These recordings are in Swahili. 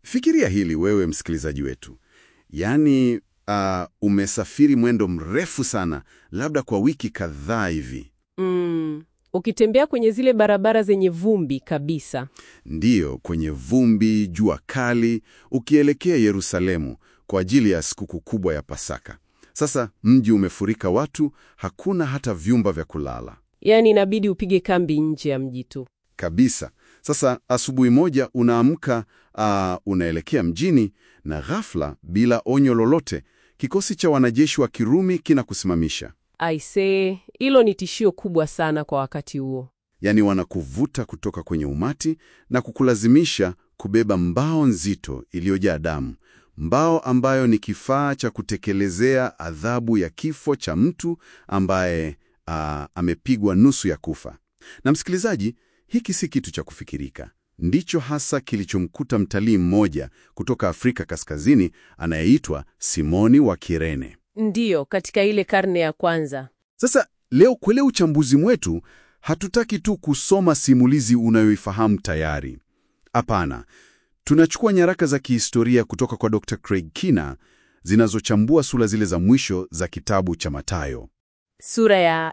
Fikiria hili wewe msikilizaji wetu, yaani uh, umesafiri mwendo mrefu sana, labda kwa wiki kadhaa hivi, Mm, ukitembea kwenye zile barabara zenye vumbi kabisa. ndiyo, kwenye vumbi, jua kali, ukielekea Yerusalemu kwa ajili ya sikukuu kubwa ya Pasaka. Sasa mji umefurika watu, hakuna hata vyumba vya kulala Yaani inabidi upige kambi nje ya mji tu. kabisa. Sasa asubuhi moja unaamka, uh, unaelekea mjini, na ghafla, bila onyo lolote, kikosi cha wanajeshi wa Kirumi kinakusimamisha. Aisee, hilo ni tishio kubwa sana kwa wakati huo. Yaani wanakuvuta kutoka kwenye umati na kukulazimisha kubeba mbao nzito iliyojaa damu, mbao ambayo ni kifaa cha kutekelezea adhabu ya kifo cha mtu ambaye ah, amepigwa nusu ya kufa. Na msikilizaji, hiki si kitu cha kufikirika. Ndicho hasa kilichomkuta mtalii mmoja kutoka Afrika Kaskazini anayeitwa Simoni wa Kirene. Ndiyo, katika ile karne ya kwanza. Sasa leo kwenye uchambuzi mwetu hatutaki tu kusoma simulizi unayoifahamu tayari. Hapana, tunachukua nyaraka za kihistoria kutoka kwa Dr. Craig Kina zinazochambua sura zile za mwisho za kitabu cha Mathayo, Sura ya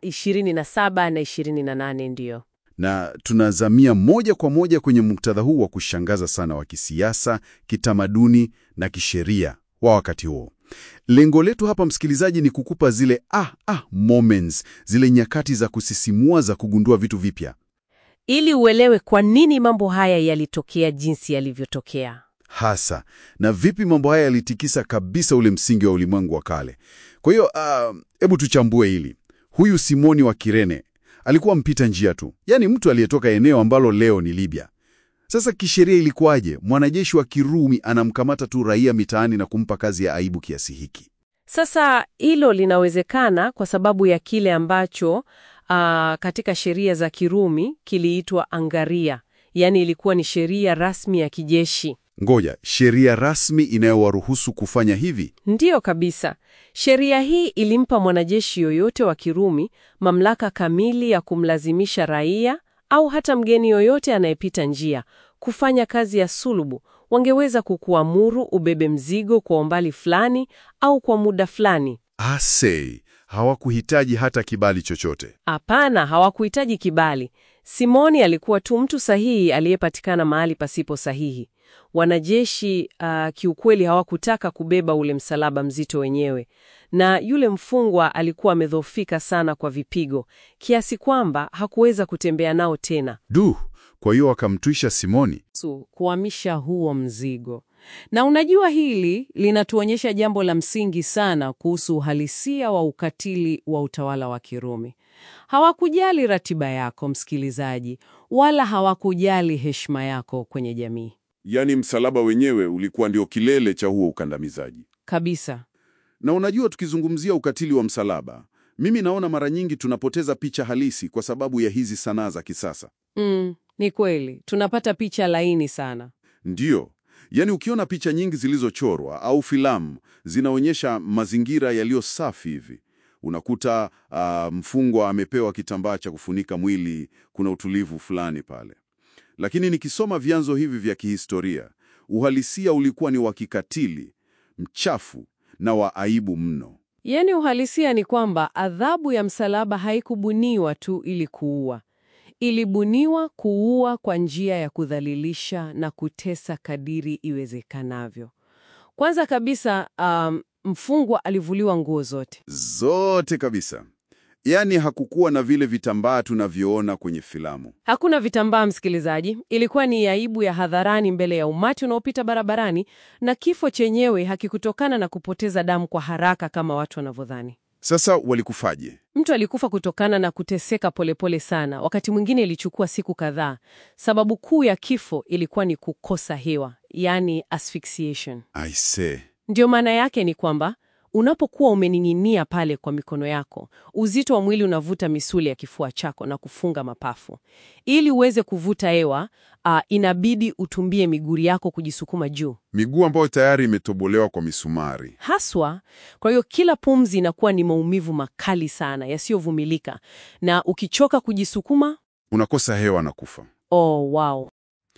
27 na 28 ndiyo. na tunazamia moja kwa moja kwenye muktadha huu wa kushangaza sana wa kisiasa, kitamaduni na kisheria wa wakati huo. Lengo letu hapa, msikilizaji, ni kukupa zile ah, ah, moments, zile nyakati za kusisimua za kugundua vitu vipya Ili uelewe kwa nini mambo haya yalitokea jinsi yalivyotokea. hasa na vipi mambo haya yalitikisa kabisa ule msingi wa ulimwengu wa kale. Kwa hiyo hebu tuchambue hili. Huyu Simoni wa Kirene alikuwa mpita njia tu, yaani mtu aliyetoka eneo ambalo leo ni Libya. Sasa kisheria ilikuwaje? Mwanajeshi wa Kirumi anamkamata tu raia mitaani na kumpa kazi ya aibu kiasi hiki? Sasa hilo linawezekana kwa sababu ya kile ambacho ah, katika sheria za Kirumi kiliitwa angaria, yaani ilikuwa ni sheria rasmi ya kijeshi. Ngoja, sheria rasmi inayowaruhusu kufanya hivi? Ndiyo kabisa. Sheria hii ilimpa mwanajeshi yoyote wa Kirumi mamlaka kamili ya kumlazimisha raia au hata mgeni yoyote anayepita njia kufanya kazi ya sulubu. Wangeweza kukuamuru ubebe mzigo kwa umbali fulani au kwa muda fulani. Asei, hawakuhitaji hata kibali chochote. Hapana, hawakuhitaji kibali. Simoni alikuwa tu mtu sahihi aliyepatikana mahali pasipo sahihi. Wanajeshi ah, kiukweli hawakutaka kubeba ule msalaba mzito wenyewe, na yule mfungwa alikuwa amedhoofika sana kwa vipigo kiasi kwamba hakuweza kutembea nao tena. Du, kwa hiyo wakamtwisha Simoni. Su, kuhamisha huo mzigo. Na unajua hili linatuonyesha jambo la msingi sana kuhusu uhalisia wa ukatili wa utawala wa Kirumi. Hawakujali ratiba yako msikilizaji, wala hawakujali heshima yako kwenye jamii. Yaani msalaba wenyewe ulikuwa ndio kilele cha huo ukandamizaji. Kabisa. Na unajua, tukizungumzia ukatili wa msalaba, mimi naona mara nyingi tunapoteza picha halisi kwa sababu ya hizi sanaa za kisasa. Mm, ni kweli. Tunapata picha laini sana. Ndiyo, yaani ukiona picha nyingi zilizochorwa au filamu zinaonyesha mazingira yaliyo safi hivi, unakuta ah, mfungwa amepewa kitambaa cha kufunika mwili, kuna utulivu fulani pale. Lakini nikisoma vyanzo hivi vya kihistoria, uhalisia ulikuwa ni wa kikatili, mchafu na wa aibu mno. Yaani uhalisia ni kwamba adhabu ya msalaba haikubuniwa tu ili kuua. Ilibuniwa kuua kwa njia ya kudhalilisha na kutesa kadiri iwezekanavyo. Kwanza kabisa, um, mfungwa alivuliwa nguo zote. Zote kabisa. Yaani hakukuwa na vile vitambaa tunavyoona kwenye filamu. Hakuna vitambaa, msikilizaji. Ilikuwa ni aibu ya hadharani mbele ya umati unaopita barabarani, na kifo chenyewe hakikutokana na kupoteza damu kwa haraka kama watu wanavyodhani. Sasa walikufaje? Mtu alikufa kutokana na kuteseka polepole sana. Wakati mwingine ilichukua siku kadhaa. Sababu kuu ya kifo ilikuwa ni kukosa hewa, yaani asphyxiation. Aise, Ndio maana yake ni kwamba unapokuwa umening'inia pale kwa mikono yako, uzito wa mwili unavuta misuli ya kifua chako na kufunga mapafu. Ili uweze kuvuta hewa, ah, inabidi utumbie miguu yako kujisukuma juu miguu ambayo tayari imetobolewa kwa misumari. haswa. Kwa hiyo kila pumzi inakuwa ni maumivu makali sana yasiyovumilika, na ukichoka kujisukuma, Unakosa hewa na kufa. oh, wow.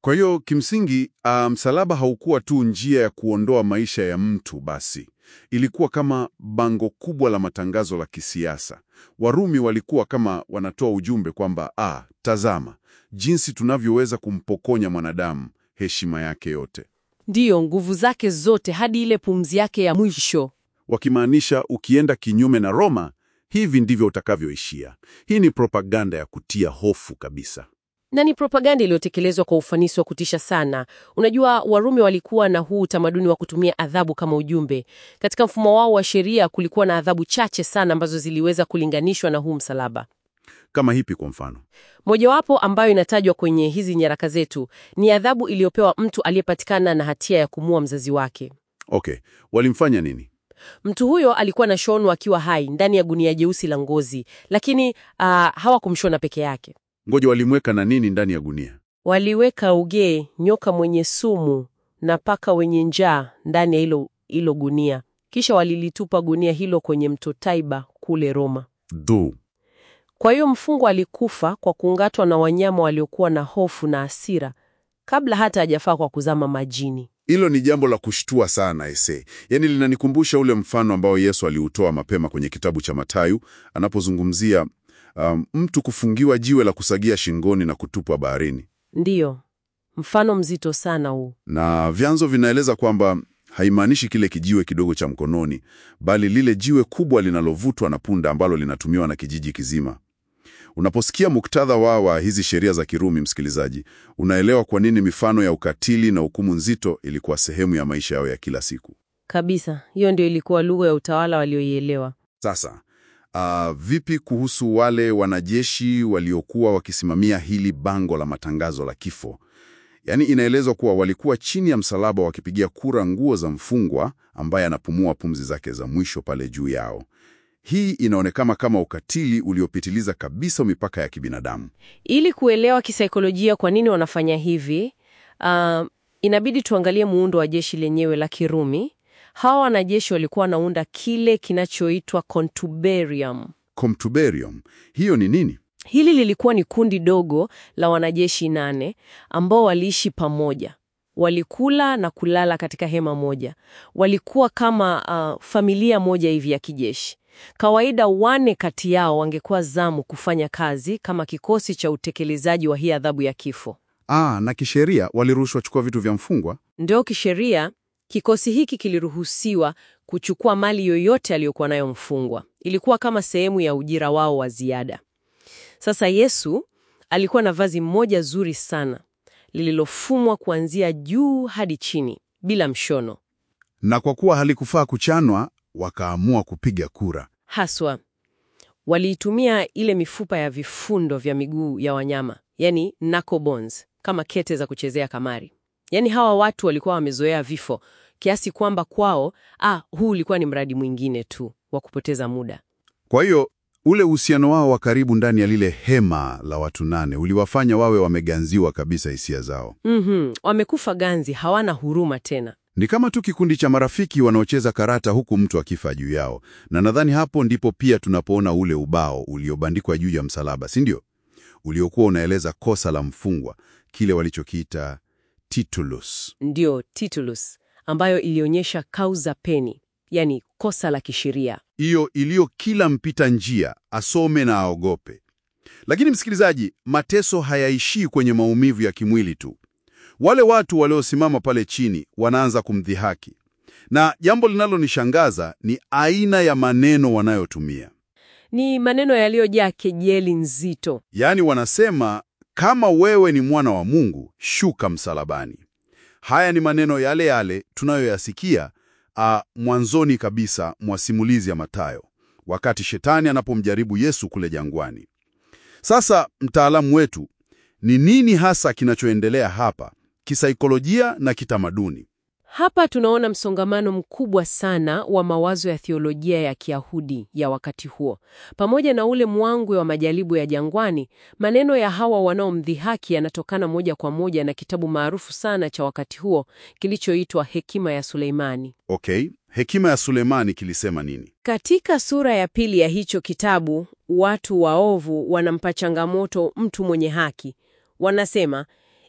Kwa hiyo kimsingi, ah, msalaba haukuwa tu njia ya kuondoa maisha ya mtu basi. Ilikuwa kama bango kubwa la matangazo la kisiasa. Warumi walikuwa kama wanatoa ujumbe kwamba ah, tazama jinsi tunavyoweza kumpokonya mwanadamu heshima yake yote, Ndiyo, nguvu zake zote hadi ile pumzi yake ya mwisho. wakimaanisha ukienda kinyume na Roma, hivi ndivyo utakavyoishia. Hii ni propaganda ya kutia hofu kabisa. Na ni propaganda iliyotekelezwa kwa ufanisi wa kutisha sana. Unajua, Warumi walikuwa na huu utamaduni wa kutumia adhabu kama ujumbe. Katika mfumo wao wa sheria kulikuwa na adhabu chache sana ambazo ziliweza kulinganishwa na huu msalaba. Kama hipi kwa mfano? Mojawapo ambayo inatajwa kwenye hizi nyaraka zetu ni adhabu iliyopewa mtu aliyepatikana na hatia ya kumua mzazi wake. Okay, walimfanya nini? Mtu huyo alikuwa anashonwa akiwa hai ndani ya gunia jeusi la ngozi, lakini ah, hawakumshona peke yake. Ngoja, walimweka na nini ndani ya gunia? Waliweka ugee, nyoka mwenye sumu na paka wenye njaa ndani ya hilo hilo gunia, kisha walilitupa gunia hilo kwenye mto Taiba kule Roma. Dhu. Kwa hiyo mfungwa alikufa kwa kungatwa na wanyama waliokuwa na hofu na hasira kabla hata hajafaa kwa kuzama majini. Hilo ni jambo la kushtua sana ese. Yaani linanikumbusha ule mfano ambao Yesu aliutoa mapema kwenye kitabu cha Mathayo anapozungumzia um, mtu kufungiwa jiwe la kusagia shingoni na kutupwa baharini. Ndiyo, mfano mzito sana huu. Na vyanzo vinaeleza kwamba haimaanishi kile kijiwe kidogo cha mkononi, bali lile jiwe kubwa linalovutwa na punda ambalo linatumiwa na kijiji kizima. Unaposikia muktadha wao wa hizi sheria za Kirumi, msikilizaji, unaelewa kwa nini mifano ya ukatili na hukumu nzito ilikuwa sehemu ya maisha yao ya kila siku. Kabisa, hiyo ndio ilikuwa lugha ya utawala walioielewa. Sasa ah, vipi kuhusu wale wanajeshi waliokuwa wakisimamia hili bango la matangazo la kifo? Yaani, inaelezwa kuwa walikuwa chini ya msalaba wakipigia kura nguo za mfungwa ambaye anapumua pumzi zake za mwisho pale juu yao. Hii inaonekana kama ukatili uliopitiliza kabisa mipaka ya kibinadamu. Ili kuelewa kisaikolojia kwa nini wanafanya hivi, ah, inabidi tuangalie muundo wa jeshi lenyewe la Kirumi. Hawa wanajeshi walikuwa wanaunda kile kinachoitwa contuberium. Comtuberium, hiyo ni nini? Hili lilikuwa ni kundi dogo la wanajeshi nane ambao waliishi pamoja, walikula na kulala katika hema moja. Walikuwa kama ah, familia moja hivi ya kijeshi. Kawaida wane kati yao wangekuwa zamu kufanya kazi kama kikosi cha utekelezaji wa hii adhabu ya kifo. Ah, na kisheria waliruhushwa chukua vitu vya mfungwa. Ndio kisheria, kikosi hiki kiliruhusiwa kuchukua mali yoyote aliyokuwa nayo mfungwa. Ilikuwa kama sehemu ya ujira wao wa ziada. Sasa Yesu alikuwa na vazi moja zuri sana lililofumwa kuanzia juu hadi chini bila mshono. Na kwa kuwa halikufaa kuchanwa, wakaamua kupiga kura. Haswa waliitumia ile mifupa ya vifundo vya miguu ya wanyama, yani knuckle bones, kama kete za kuchezea kamari. Yaani hawa watu walikuwa wamezoea vifo kiasi kwamba kwao, ah, huu ulikuwa ni mradi mwingine tu wa kupoteza muda. Kwa hiyo ule uhusiano wao wa karibu ndani ya lile hema la watu nane uliwafanya wawe wameganziwa kabisa hisia zao. Mhm, wamekufa ganzi, hawana huruma tena. Ni kama tu kikundi cha marafiki wanaocheza karata huku mtu akifa juu yao, na nadhani hapo ndipo pia tunapoona ule ubao uliobandikwa juu ya msalaba, si ndio? Uliokuwa unaeleza kosa la mfungwa, kile walichokiita titulus. Ndio titulus, ambayo ilionyesha causa peni, yani kosa la kisheria. hiyo iliyo kila mpita njia asome na aogope. Lakini msikilizaji, mateso hayaishii kwenye maumivu ya kimwili tu. Wale watu waliosimama pale chini wanaanza kumdhihaki, na jambo linalonishangaza ni aina ya maneno wanayotumia. Ni maneno yaliyojaa kejeli nzito. Yaani wanasema kama wewe ni mwana wa Mungu, shuka msalabani. Haya ni maneno yale yale tunayoyasikia a, mwanzoni kabisa mwa simulizi ya Mathayo, wakati shetani anapomjaribu Yesu kule jangwani. Sasa mtaalamu wetu, ni nini hasa kinachoendelea hapa kisaikolojia na kitamaduni? Hapa tunaona msongamano mkubwa sana wa mawazo ya thiolojia ya Kiyahudi ya wakati huo. Pamoja na ule mwangwe wa majaribu ya jangwani, maneno ya hawa wanaomdhihaki yanatokana moja kwa moja na kitabu maarufu sana cha wakati huo kilichoitwa Hekima ya Suleimani. Okay, hekima ya Sulemani kilisema nini? Katika sura ya pili ya hicho kitabu, watu waovu wanampa changamoto mtu mwenye haki. Wanasema,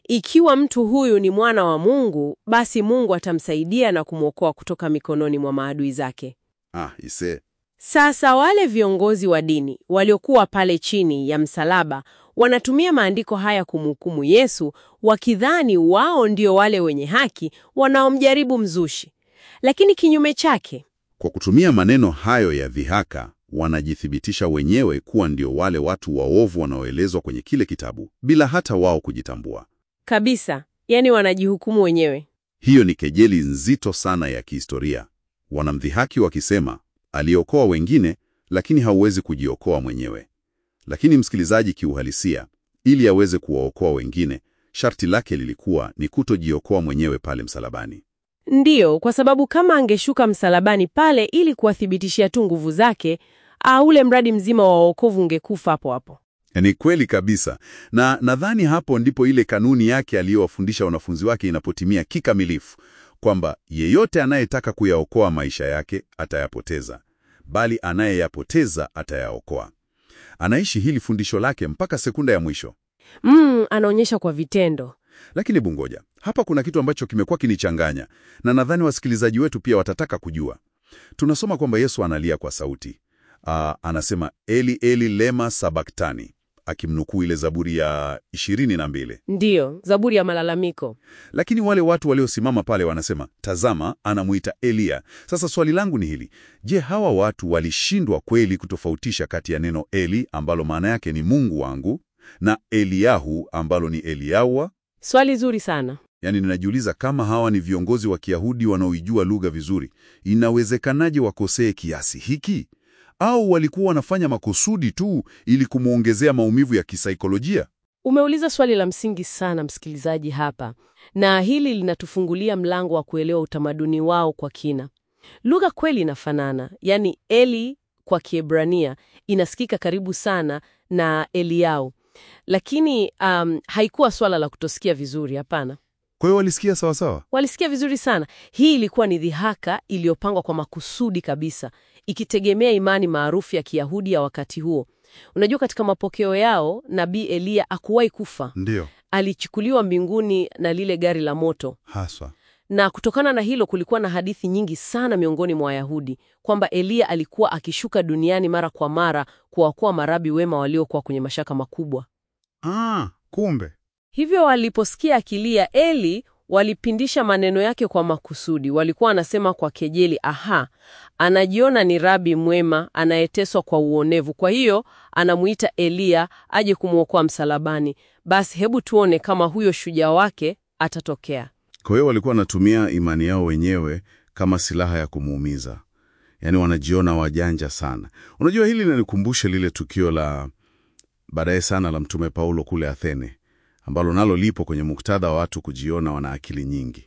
ikiwa mtu huyu ni mwana wa Mungu, basi Mungu atamsaidia na kumwokoa kutoka mikononi mwa maadui zake. Ah, ise. Sasa wale viongozi wa dini waliokuwa pale chini ya msalaba wanatumia maandiko haya kumhukumu Yesu, wakidhani wao ndio wale wenye haki wanaomjaribu mzushi. Lakini kinyume chake, Kwa kutumia maneno hayo ya dhihaka, wanajithibitisha wenyewe kuwa ndio wale watu waovu wanaoelezwa kwenye kile kitabu, bila hata wao kujitambua. kabisa, yani wanajihukumu wenyewe. Hiyo ni kejeli nzito sana ya kihistoria. Wanamdhihaki wakisema, aliokoa wengine, lakini hauwezi kujiokoa mwenyewe. Lakini msikilizaji, kiuhalisia, ili aweze kuwaokoa wengine, sharti lake lilikuwa ni kutojiokoa mwenyewe pale msalabani. Ndiyo, kwa sababu kama angeshuka msalabani pale ili kuwathibitishia tu nguvu zake, ah, ule mradi mzima wa wokovu ungekufa hapo hapo. Ni kweli kabisa, na nadhani hapo ndipo ile kanuni yake aliyowafundisha wanafunzi wake inapotimia kikamilifu, kwamba yeyote anayetaka kuyaokoa maisha yake atayapoteza, bali anayeyapoteza atayaokoa. Anaishi hili fundisho lake mpaka sekunda ya mwisho. Mm, anaonyesha kwa vitendo. Lakini bungoja, hapa kuna kitu ambacho kimekuwa kinichanganya, na nadhani wasikilizaji wetu pia watataka kujua. Tunasoma kwamba Yesu analia kwa sauti. Aa, anasema Eli Eli lema sabaktani, akimnukuu ile Zaburi ya ishirini na mbili. Ndiyo, Zaburi ya malalamiko. Lakini wale watu waliosimama pale wanasema, tazama, anamuita Eliya. Sasa swali langu ni hili: je, hawa watu walishindwa kweli kutofautisha kati ya neno Eli ambalo maana yake ni Mungu wangu na Eliyahu ambalo ni Eliyawa? Swali zuri sana. Yaani, ninajiuliza kama hawa ni viongozi wa Kiyahudi wanaoijua lugha vizuri, inawezekanaje wakosee kiasi hiki? Au walikuwa wanafanya makusudi tu ili kumwongezea maumivu ya kisaikolojia? Umeuliza swali la msingi sana msikilizaji hapa, na hili linatufungulia mlango wa kuelewa utamaduni wao kwa kina. Lugha kweli inafanana, yaani Eli kwa Kiebrania inasikika karibu sana na Eliau, lakini um, haikuwa swala la kutosikia vizuri. Hapana, Kwa hiyo walisikia sawasawa? walisikia vizuri sana. Hii ilikuwa ni dhihaka iliyopangwa kwa makusudi kabisa, ikitegemea imani maarufu ya Kiyahudi ya wakati huo. Unajua, katika mapokeo yao nabii Eliya hakuwahi kufa Ndiyo, alichukuliwa mbinguni na lile gari la moto. haswa. Na kutokana na hilo kulikuwa na hadithi nyingi sana miongoni mwa Wayahudi kwamba Eliya alikuwa akishuka duniani mara kwa mara kuwaokoa marabi wema waliokuwa kwenye mashaka makubwa. Ah, kumbe. Hivyo waliposikia akilia Eli, walipindisha maneno yake kwa makusudi. Walikuwa wanasema kwa kejeli, aha, anajiona ni rabi mwema anayeteswa kwa uonevu, kwa hiyo anamuita Eliya aje kumwokoa msalabani. Basi hebu tuone kama huyo shujaa wake atatokea. Kwa hiyo walikuwa wanatumia imani yao wenyewe kama silaha ya kumuumiza, yaani wanajiona wajanja sana. Unajua, hili linanikumbusha lile tukio la baadaye sana la Mtume Paulo kule Athene, ambalo nalo lipo kwenye muktadha wa watu kujiona wana akili nyingi.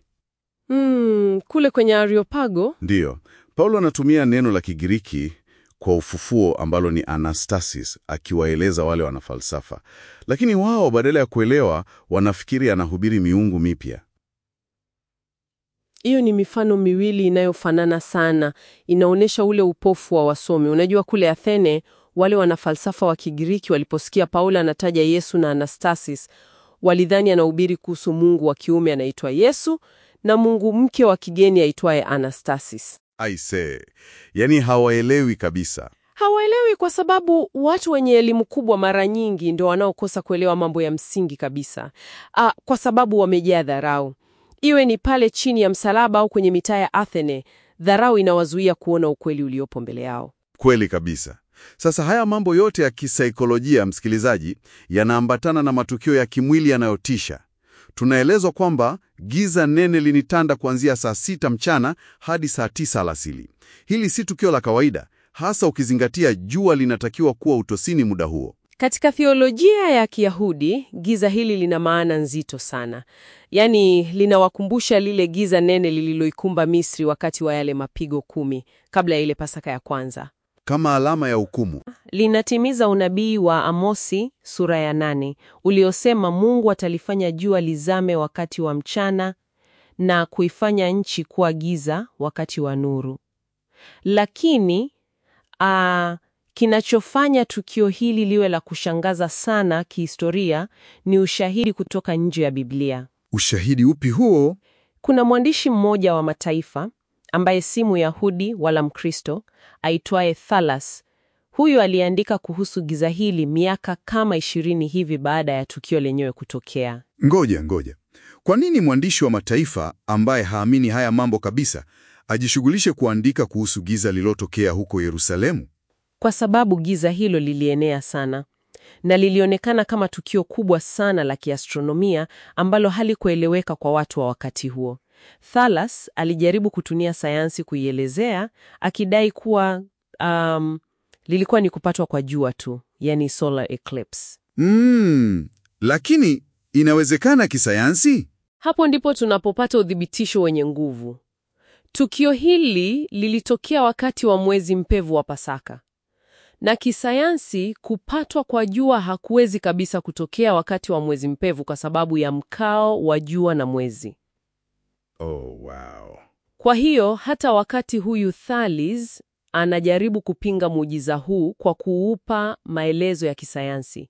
Hmm, kule kwenye Areopago Ndiyo, Paulo anatumia neno la Kigiriki kwa ufufuo ambalo ni anastasis, akiwaeleza wale wanafalsafa, lakini wao badala ya kuelewa wanafikiri anahubiri miungu mipya. Hiyo ni mifano miwili inayofanana sana, inaonyesha ule upofu wa wasomi. Unajua, kule Athene wale wanafalsafa wa Kigiriki waliposikia Paulo anataja Yesu na Anastasis, walidhani anahubiri kuhusu Mungu wa kiume anaitwa Yesu na Mungu mke wa kigeni aitwaye Anastasis. Aise, yaani hawaelewi kabisa. Hawaelewi kwa sababu watu wenye elimu kubwa mara nyingi ndio wanaokosa kuelewa mambo ya msingi kabisa. Ah, kwa sababu wamejaa dharau. Iwe ni pale chini ya msalaba au kwenye mitaa ya Athene, dharau inawazuia kuona ukweli uliopo mbele yao. Kweli kabisa. Sasa haya mambo yote ya kisaikolojia, msikilizaji, yanaambatana na matukio ya kimwili yanayotisha. Tunaelezwa kwamba giza nene linitanda kuanzia saa sita mchana hadi saa tisa alasili. Hili si tukio la kawaida, hasa ukizingatia jua linatakiwa kuwa utosini muda huo. Katika theolojia ya Kiyahudi, giza hili lina maana nzito sana. Yaani linawakumbusha lile giza nene lililoikumba Misri wakati wa yale mapigo kumi kabla ya ile Pasaka ya kwanza. Kama alama ya hukumu. Linatimiza unabii wa Amosi sura ya nane uliosema Mungu atalifanya jua lizame wakati wa mchana na kuifanya nchi kuwa giza wakati wa nuru. Lakini aa, Kinachofanya tukio hili liwe la kushangaza sana kihistoria ni ushahidi kutoka nje ya Biblia. Ushahidi upi huo? Kuna mwandishi mmoja wa mataifa ambaye si Myahudi wala Mkristo aitwaye Thalas. Huyu aliandika kuhusu giza hili miaka kama ishirini hivi baada ya tukio lenyewe kutokea. Ngoja ngoja, kwa nini mwandishi wa mataifa ambaye haamini haya mambo kabisa ajishughulishe kuandika kuhusu giza lililotokea huko Yerusalemu? Kwa sababu giza hilo lilienea sana na lilionekana kama tukio kubwa sana la kiastronomia ambalo halikueleweka kwa watu wa wakati huo. Thalas alijaribu kutumia sayansi kuielezea akidai kuwa um, lilikuwa ni kupatwa kwa jua tu, yani solar eclipse. Mm, lakini inawezekana kisayansi? Hapo ndipo tunapopata uthibitisho wenye nguvu. Tukio hili lilitokea wakati wa mwezi mpevu wa Pasaka. Na kisayansi, kupatwa kwa jua hakuwezi kabisa kutokea wakati wa mwezi mpevu kwa sababu ya mkao wa jua na mwezi. Oh, wow. Kwa hiyo hata wakati huyu Thales anajaribu kupinga muujiza huu kwa kuupa maelezo ya kisayansi,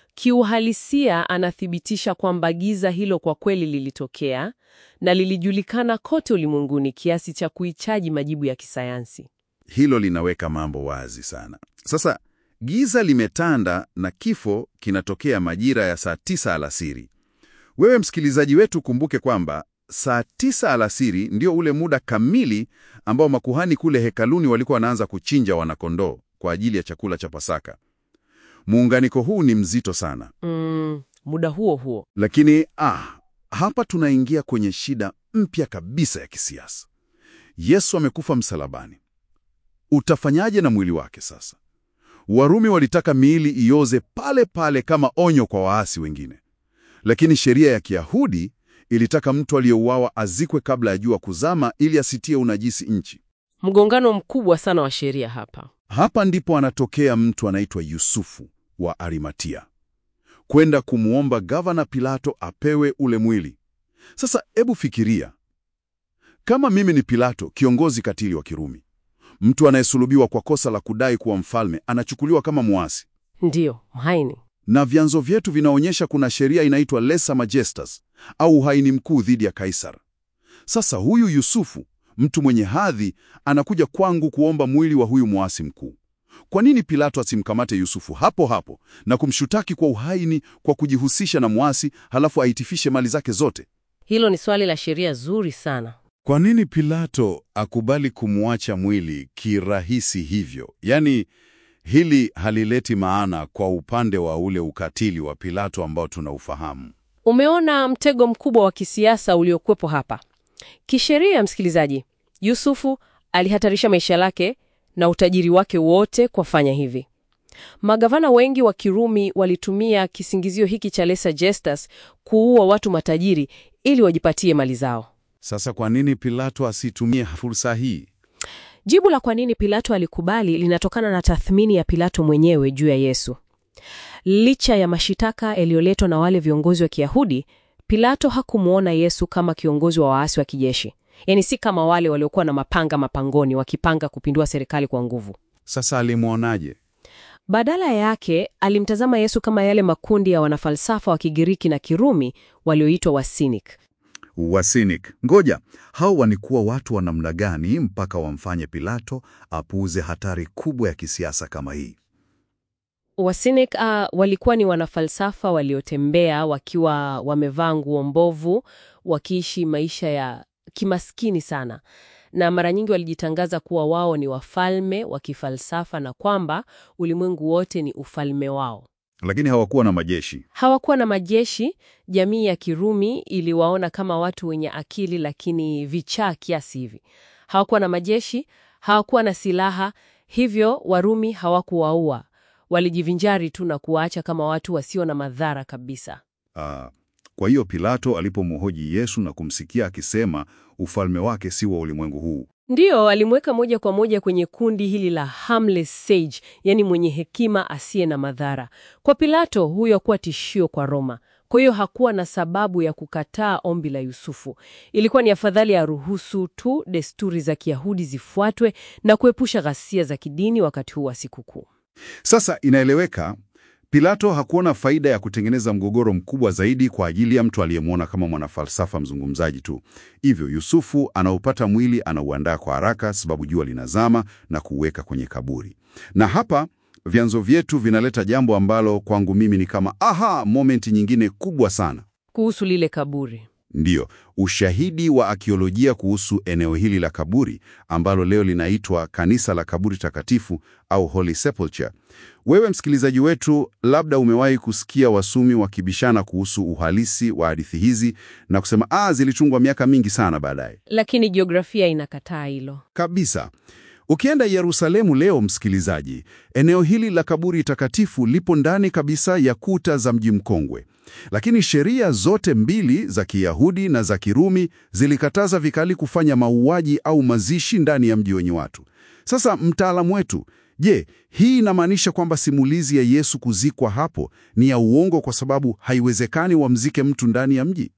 kiuhalisia anathibitisha kwamba giza hilo kwa kweli lilitokea na lilijulikana kote ulimwenguni kiasi cha kuhitaji majibu ya kisayansi. Hilo linaweka mambo wazi sana. Sasa giza limetanda na kifo kinatokea majira ya saa tisa alasiri. Wewe msikilizaji wetu, kumbuke kwamba saa tisa alasiri ndio ule muda kamili ambao makuhani kule hekaluni walikuwa wanaanza kuchinja wanakondoo kwa ajili ya chakula cha Pasaka. Muunganiko huu ni mzito sana, Mm, muda huo huo lakini ah, hapa tunaingia kwenye shida mpya kabisa ya kisiasa. Yesu amekufa msalabani. Utafanyaje na mwili wake sasa? Warumi walitaka miili ioze pale pale kama onyo kwa waasi wengine, lakini sheria ya Kiyahudi ilitaka mtu aliyeuawa azikwe kabla ya jua kuzama ili asitie unajisi nchi. mgongano mkubwa sana wa sheria hapa. Hapa ndipo anatokea mtu anaitwa Yusufu wa Arimatia kwenda kumwomba gavana Pilato apewe ule mwili. Sasa hebu fikiria, kama mimi ni Pilato, kiongozi katili wa Kirumi, mtu anayesulubiwa kwa kosa la kudai kuwa mfalme anachukuliwa kama muasi, Ndiyo, mhaini. na vyanzo vyetu vinaonyesha kuna sheria inaitwa lesa majestas au uhaini mkuu dhidi ya Kaisar. Sasa huyu Yusufu, mtu mwenye hadhi, anakuja kwangu kuomba mwili wa huyu muasi mkuu. Kwa nini Pilato asimkamate Yusufu hapo hapo na kumshutaki kwa uhaini kwa kujihusisha na muasi, halafu aitifishe mali zake zote? Hilo ni swali la sheria zuri sana. Kwa nini Pilato akubali kumwacha mwili kirahisi hivyo? Yaani, hili halileti maana kwa upande wa ule ukatili wa Pilato ambao tunaufahamu. Umeona mtego mkubwa wa kisiasa uliokuwepo hapa. Kisheria, msikilizaji, Yusufu alihatarisha maisha yake na utajiri wake wote kwa fanya hivi. Magavana wengi wa Kirumi walitumia kisingizio hiki cha lesa gestas kuua watu matajiri ili wajipatie mali zao. Sasa kwa nini Pilato asitumie fursa hii? Jibu la kwa nini Pilato alikubali linatokana na tathmini ya Pilato mwenyewe juu ya Yesu. Licha ya mashitaka yaliyoletwa na wale viongozi wa Kiyahudi, Pilato hakumwona Yesu kama kiongozi wa waasi wa kijeshi, yaani si kama wale waliokuwa na mapanga mapangoni wakipanga kupindua serikali kwa nguvu. Sasa alimwonaje? Badala yake alimtazama Yesu kama yale makundi ya wanafalsafa wa Kigiriki na Kirumi walioitwa Wasinik. Wasinik. Ngoja, hao wanikuwa watu wa namna gani mpaka wamfanye Pilato apuuze hatari kubwa ya kisiasa kama hii? Wasinik uh, walikuwa ni wanafalsafa waliotembea wakiwa wamevaa nguo mbovu, wakiishi maisha ya kimaskini sana, na mara nyingi walijitangaza kuwa wao ni wafalme wa kifalsafa na kwamba ulimwengu wote ni ufalme wao. Lakini hawakuwa na majeshi. Hawakuwa na majeshi. Jamii ya Kirumi iliwaona kama watu wenye akili lakini vichaa kiasi hivi. Hawakuwa na majeshi, hawakuwa na silaha, hivyo Warumi hawakuwaua. Walijivinjari tu na kuwaacha kama watu wasio na madhara kabisa. Ah, kwa hiyo Pilato alipomhoji Yesu na kumsikia akisema ufalme wake si wa ulimwengu huu, Ndiyo, alimweka moja kwa moja kwenye kundi hili la harmless sage, yani mwenye hekima asiye na madhara. Kwa Pilato, huyo hakuwa tishio kwa Roma. Kwa hiyo hakuwa na sababu ya kukataa ombi la Yusufu. Ilikuwa ni afadhali ya ruhusu tu desturi za Kiyahudi zifuatwe na kuepusha ghasia za kidini wakati huu wa sikukuu. Sasa inaeleweka Pilato hakuona faida ya kutengeneza mgogoro mkubwa zaidi kwa ajili ya mtu aliyemwona kama mwanafalsafa mzungumzaji tu. Hivyo Yusufu anaupata mwili, anauandaa kwa haraka, sababu jua linazama, na kuuweka kwenye kaburi. Na hapa vyanzo vyetu vinaleta jambo ambalo kwangu mimi ni kama aha, momenti nyingine kubwa sana. Kuhusu lile kaburi. Ndiyo, ushahidi wa akiolojia kuhusu eneo hili la kaburi ambalo leo linaitwa Kanisa la Kaburi Takatifu au Holy Sepulchre. Wewe msikilizaji wetu, labda umewahi kusikia wasumi wakibishana kuhusu uhalisi wa hadithi hizi na kusema ah, zilichungwa miaka mingi sana baadaye. Lakini jiografia inakataa hilo. Kabisa. Ukienda Yerusalemu leo, msikilizaji, eneo hili la kaburi takatifu lipo ndani kabisa ya kuta za mji mkongwe, lakini sheria zote mbili za Kiyahudi na za Kirumi zilikataza vikali kufanya mauaji au mazishi ndani ya mji wenye watu. Sasa mtaalamu wetu, je, hii inamaanisha kwamba simulizi ya Yesu kuzikwa hapo ni ya uongo kwa sababu haiwezekani wamzike mtu ndani ya mji?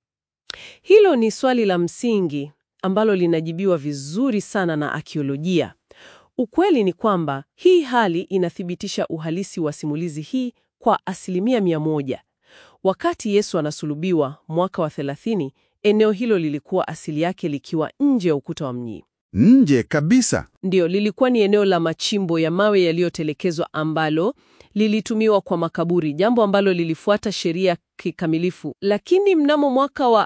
Hilo ni swali la msingi ambalo linajibiwa vizuri sana na akiolojia. Ukweli ni kwamba hii hali inathibitisha uhalisi wa simulizi hii kwa asilimia mia moja. Wakati Yesu anasulubiwa mwaka wa 30, eneo hilo lilikuwa asili yake likiwa nje ya ukuta wa mji. Nje kabisa. Ndiyo, lilikuwa ni eneo la machimbo ya mawe yaliyotelekezwa ambalo lilitumiwa kwa makaburi, jambo ambalo lilifuata sheria kikamilifu. Lakini mnamo mwaka wa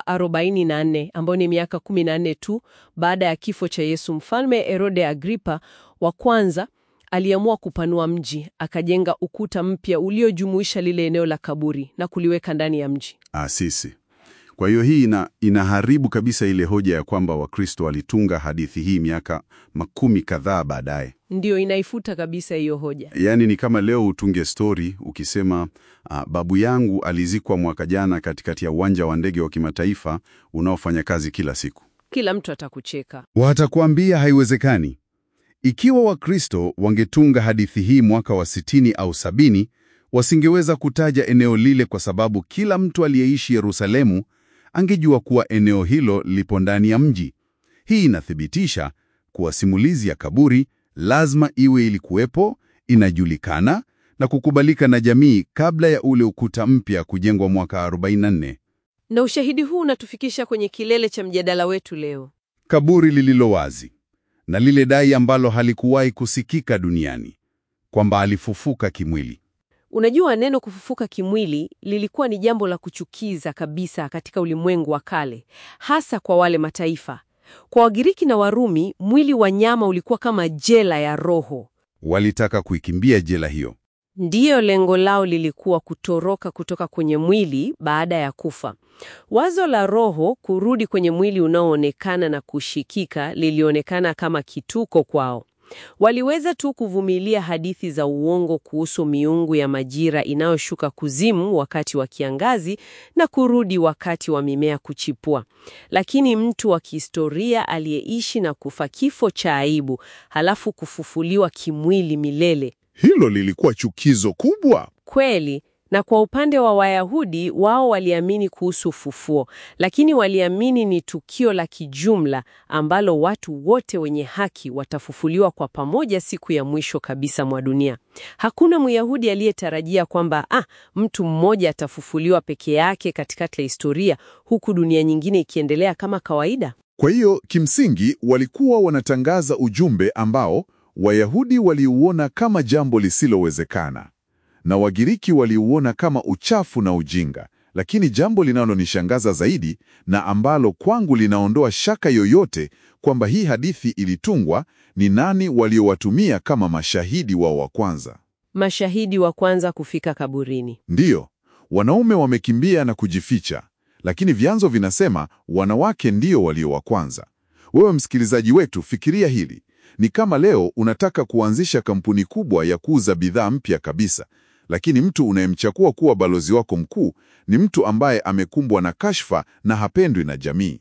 44 ambao ni miaka 14 tu baada ya kifo cha Yesu, mfalme Herode Agripa wa kwanza aliamua kupanua mji, akajenga ukuta mpya uliojumuisha lile eneo la kaburi na kuliweka ndani ya mji. Asisi. Kwa hiyo hii ina, inaharibu kabisa ile hoja ya kwamba Wakristo walitunga hadithi hii miaka makumi kadhaa baadaye. Ndiyo, inaifuta kabisa hiyo hoja. Yaani ni kama leo utunge stori ukisema ah, babu yangu alizikwa mwaka jana katikati ya uwanja wa ndege wa kimataifa unaofanya kazi kila siku. Kila mtu atakucheka. Watakuambia haiwezekani. Ikiwa Wakristo wangetunga hadithi hii mwaka wa sitini au sabini, wasingeweza kutaja eneo lile kwa sababu kila mtu aliyeishi Yerusalemu angejua kuwa eneo hilo lipo ndani ya mji. Hii inathibitisha kuwa simulizi ya kaburi lazima iwe ilikuwepo, inajulikana na kukubalika na jamii kabla ya ule ukuta mpya kujengwa mwaka 44. Na ushahidi huu unatufikisha kwenye kilele cha mjadala wetu leo. Kaburi lililo wazi na lile dai ambalo halikuwahi kusikika duniani kwamba alifufuka kimwili. Unajua, neno kufufuka kimwili lilikuwa ni jambo la kuchukiza kabisa katika ulimwengu wa kale, hasa kwa wale mataifa. Kwa Wagiriki na Warumi, mwili wa nyama ulikuwa kama jela ya roho. Walitaka kuikimbia jela hiyo. Ndiyo, lengo lao lilikuwa kutoroka kutoka kwenye mwili baada ya kufa. Wazo la roho kurudi kwenye mwili unaoonekana na kushikika lilionekana kama kituko kwao. Waliweza tu kuvumilia hadithi za uongo kuhusu miungu ya majira inayoshuka kuzimu wakati wa kiangazi na kurudi wakati wa mimea kuchipua. Lakini mtu wa kihistoria aliyeishi na kufa kifo cha aibu, halafu kufufuliwa kimwili milele Hilo lilikuwa chukizo kubwa. Kweli. Na kwa upande wa Wayahudi, wao waliamini kuhusu ufufuo, lakini waliamini ni tukio la kijumla ambalo watu wote wenye haki watafufuliwa kwa pamoja siku ya mwisho kabisa mwa dunia. Hakuna Myahudi aliyetarajia kwamba ah, mtu mmoja atafufuliwa peke yake katikati ya historia huku dunia nyingine ikiendelea kama kawaida. Kwa hiyo kimsingi walikuwa wanatangaza ujumbe ambao Wayahudi waliuona kama jambo lisilowezekana na Wagiriki waliuona kama uchafu na ujinga. Lakini jambo linalonishangaza zaidi na ambalo kwangu linaondoa shaka yoyote kwamba hii hadithi ilitungwa ni nani waliowatumia kama mashahidi wao wa kwanza. Mashahidi wa kwanza kufika kaburini. Ndiyo, wanaume wamekimbia na kujificha, lakini vyanzo vinasema wanawake ndio walio wa kwanza. Wewe msikilizaji wetu, fikiria hili. Ni kama leo unataka kuanzisha kampuni kubwa ya kuuza bidhaa mpya kabisa, lakini mtu unayemchakua kuwa balozi wako mkuu ni mtu ambaye amekumbwa na kashfa na hapendwi na jamii.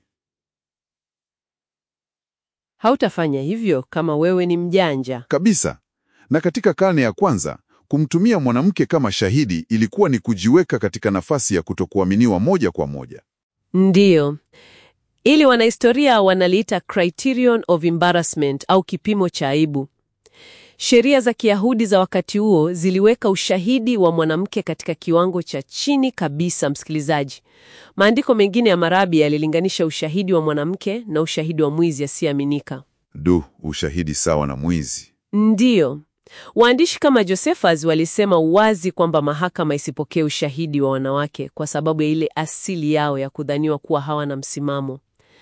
Hautafanya hivyo kama wewe ni mjanja. Kabisa. Na katika karne ya kwanza, kumtumia mwanamke kama shahidi ilikuwa ni kujiweka katika nafasi ya kutokuaminiwa moja kwa moja. Ndiyo. Ili wanahistoria wanaliita criterion of embarrassment au kipimo cha aibu. Sheria za Kiyahudi za wakati huo ziliweka ushahidi wa mwanamke katika kiwango cha chini kabisa, msikilizaji. Maandiko mengine ya marabi yalilinganisha ushahidi wa mwanamke na ushahidi wa mwizi asiyeaminika. Du, ushahidi sawa na mwizi. Ndiyo. Waandishi kama Josephus walisema wazi kwamba mahakama isipokee ushahidi wa wanawake kwa sababu ya ile asili yao ya kudhaniwa kuwa hawana msimamo.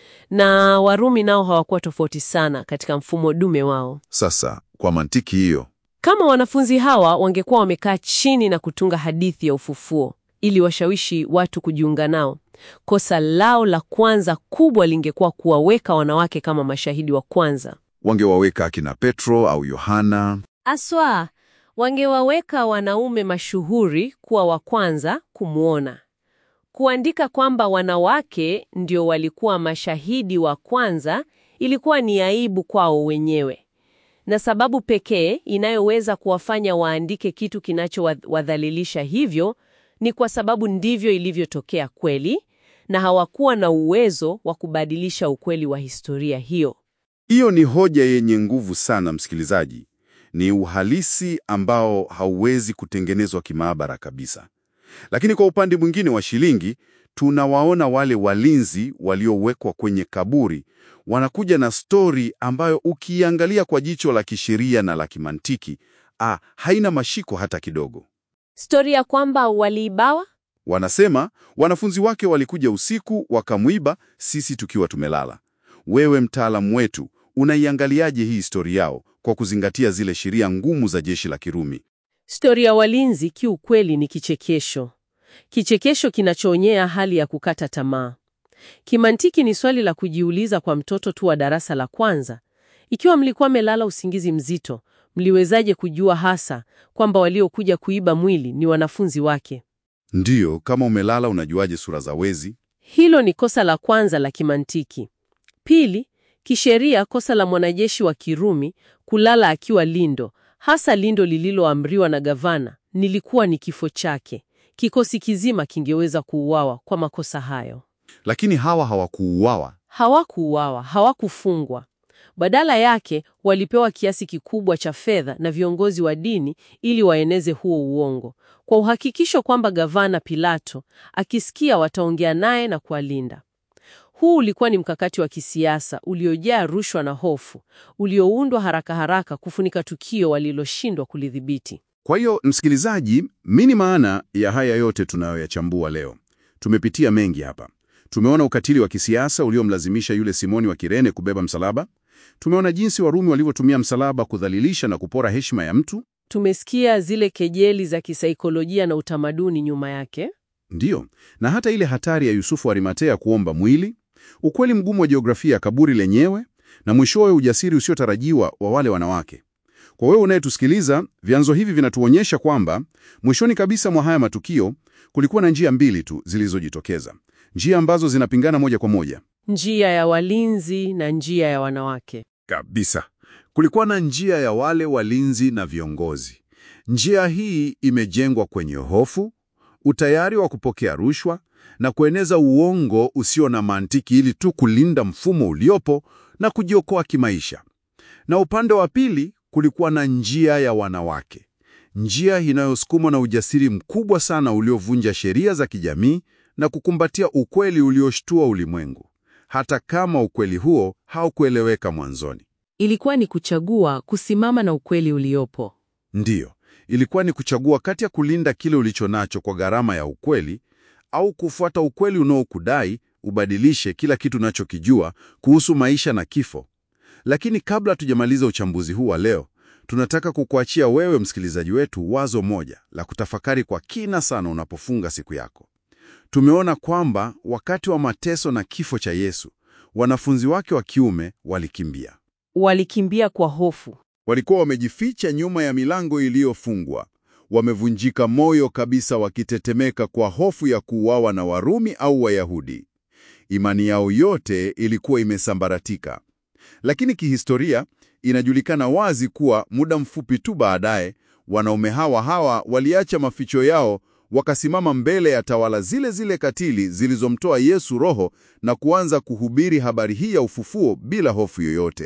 Na Warumi nao hawakuwa tofauti sana katika mfumo dume wao. Sasa kwa mantiki hiyo, Kama wanafunzi hawa wangekuwa wamekaa chini na kutunga hadithi ya ufufuo ili washawishi watu kujiunga nao, kosa lao la kwanza kubwa lingekuwa kuwaweka wanawake kama mashahidi wa kwanza. wangewaweka akina Petro au Yohana. Aswa, wangewaweka wanaume mashuhuri kuwa wa kwanza kumwona. Kuandika kwamba wanawake ndio walikuwa mashahidi wa kwanza ilikuwa ni aibu kwao wenyewe, na sababu pekee inayoweza kuwafanya waandike kitu kinachowadhalilisha hivyo ni kwa sababu ndivyo ilivyotokea kweli, na hawakuwa na uwezo wa kubadilisha ukweli wa historia hiyo. Hiyo ni hoja yenye nguvu sana, msikilizaji. Ni uhalisi ambao hauwezi kutengenezwa kimaabara kabisa. Lakini kwa upande mwingine wa shilingi, tunawaona wale walinzi waliowekwa kwenye kaburi wanakuja na stori ambayo ukiangalia kwa jicho la kisheria na la kimantiki, ah, haina mashiko hata kidogo. Stori ya kwamba waliibawa Wanasema wanafunzi wake walikuja usiku wakamwiba, sisi tukiwa tumelala. Wewe mtaalamu wetu, unaiangaliaje hii stori yao kwa kuzingatia zile sheria ngumu za jeshi la Kirumi? Stori ya walinzi kiukweli ni kichekesho, kichekesho kinachoonyea hali ya kukata tamaa. Kimantiki ni swali la kujiuliza kwa mtoto tu wa darasa la kwanza. Ikiwa mlikuwa melala usingizi mzito, mliwezaje kujua hasa kwamba waliokuja kuiba mwili ni wanafunzi wake? Ndiyo, kama umelala unajuaje sura za wezi? Hilo ni kosa la kwanza la kimantiki. Pili, kisheria, kosa la mwanajeshi wa Kirumi kulala akiwa lindo, hasa lindo lililoamriwa na gavana, nilikuwa ni kifo chake. Kikosi kizima kingeweza kuuawa kwa makosa hayo. Lakini hawa hawakuuawa. Hawakuuawa, hawakufungwa. Badala yake walipewa kiasi kikubwa cha fedha na viongozi wa dini ili waeneze huo uongo, kwa uhakikisho kwamba gavana Pilato akisikia wataongea naye na kuwalinda. Huu ulikuwa ni mkakati wa kisiasa uliojaa rushwa na hofu, ulioundwa haraka haraka kufunika tukio waliloshindwa kulidhibiti. Kwa hiyo, msikilizaji, nini maana ya haya yote tunayoyachambua leo? Tumepitia mengi hapa. Tumeona ukatili wa kisiasa uliomlazimisha yule Simoni wa Kirene kubeba msalaba. Tumeona jinsi Warumi walivyotumia msalaba kudhalilisha na kupora heshima ya mtu. Tumesikia zile kejeli za kisaikolojia na utamaduni nyuma yake. Ndiyo, na hata ile hatari ya Yusufu wa Arimatea kuomba mwili, ukweli mgumu wa jiografia ya kaburi lenyewe, na mwishowe ujasiri usiotarajiwa wa wale wanawake. Kwa wewe unayetusikiliza, vyanzo hivi vinatuonyesha kwamba mwishoni kabisa mwa haya matukio kulikuwa na njia mbili tu zilizojitokeza, njia ambazo zinapingana moja kwa moja Njia ya walinzi na njia ya wanawake. Kabisa. Kulikuwa na njia ya wale walinzi na viongozi. Njia hii imejengwa kwenye hofu, utayari wa kupokea rushwa na kueneza uongo usio na mantiki ili tu kulinda mfumo uliopo na kujiokoa kimaisha. Na upande wa pili kulikuwa na njia ya wanawake. Njia inayosukumwa na ujasiri mkubwa sana uliovunja sheria za kijamii na kukumbatia ukweli ulioshtua ulimwengu. Hata kama ukweli huo haukueleweka mwanzoni. Ilikuwa ni kuchagua kusimama na ukweli uliopo. Ndiyo, ilikuwa ni kuchagua kati ya kulinda kile ulicho nacho kwa gharama ya ukweli au kufuata ukweli unaokudai ubadilishe kila kitu unachokijua kuhusu maisha na kifo. Lakini kabla tujamaliza uchambuzi huu wa leo, tunataka kukuachia wewe msikilizaji wetu wazo moja la kutafakari kwa kina sana unapofunga siku yako. Tumeona kwamba wakati wa mateso na kifo cha Yesu, wanafunzi wake wa kiume walikimbia. Walikimbia kwa hofu. Walikuwa wamejificha nyuma ya milango iliyofungwa, wamevunjika moyo kabisa, wakitetemeka kwa hofu ya kuuawa na Warumi au Wayahudi. Imani yao yote ilikuwa imesambaratika. Lakini kihistoria inajulikana wazi kuwa muda mfupi tu baadaye, wanaume hawa hawa waliacha maficho yao, wakasimama mbele ya tawala zile zile katili zilizomtoa Yesu roho na kuanza kuhubiri habari hii ya ufufuo bila hofu yoyote.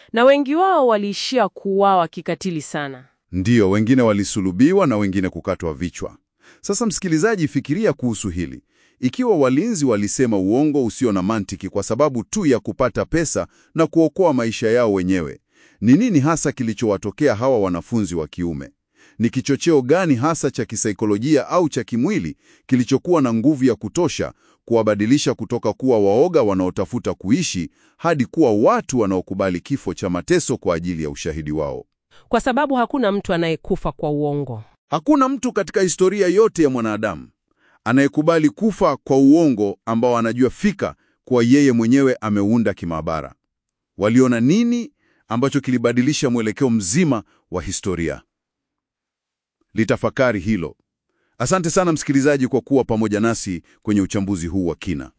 na wengi wao waliishia kuuawa kikatili sana. Ndiyo, wengine walisulubiwa na wengine kukatwa vichwa. Sasa msikilizaji, fikiria kuhusu hili. Ikiwa walinzi walisema uongo usio na mantiki kwa sababu tu ya kupata pesa na kuokoa maisha yao wenyewe, ni nini hasa kilichowatokea hawa wanafunzi wa kiume? Ni kichocheo gani hasa cha kisaikolojia au cha kimwili kilichokuwa na nguvu ya kutosha kuwabadilisha kutoka kuwa waoga wanaotafuta kuishi hadi kuwa watu wanaokubali kifo cha mateso kwa ajili ya ushahidi wao? Kwa sababu hakuna mtu anayekufa kwa uongo. Hakuna mtu katika historia yote ya mwanadamu anayekubali kufa kwa uongo ambao anajua fika kuwa yeye mwenyewe ameunda kimaabara. Waliona nini ambacho kilibadilisha mwelekeo mzima wa historia? Litafakari hilo. Asante sana msikilizaji kwa kuwa pamoja nasi kwenye uchambuzi huu wa kina.